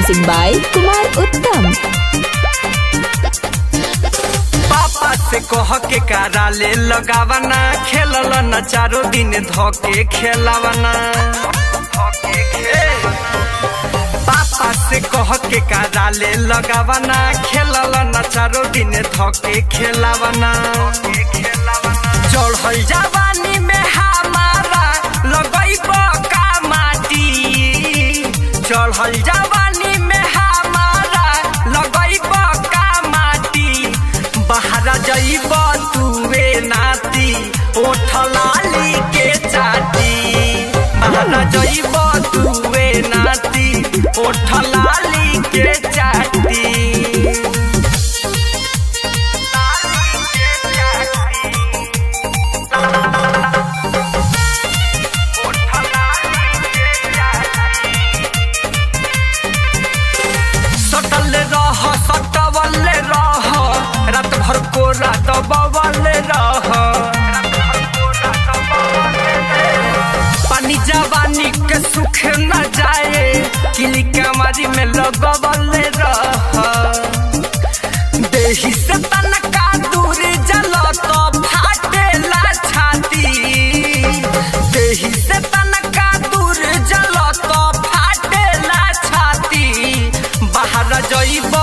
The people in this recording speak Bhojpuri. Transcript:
Mixing by Kumar Uttam. पापा से कह के कारा ले लगावना खेलल न चारो दिन धोके खेलावना ए, पापा से कह के कारा ले लगावना खेलल न चारो दिन धोके खेलावना चढ़ल जवानी में हमारा लगैब का माटी चढ़ल जवानी में हमारा लगैब का माटी बहरा जइब तुवे नाती ओठ लाली के चाटी बहरा जइब तुवे नाती ओठ लाली के चाटी लाली के चाटी ओठ लाली के चाटी सटल रह सटवल रह रात भर को रात बवल रह पानी जवानी के सुख न जाए किली कमारी में लगवल रह देही से तनका दूर जल तो फाटेला छाती देही से तनका दूर जल तो फाटेला छाती बाहर जइब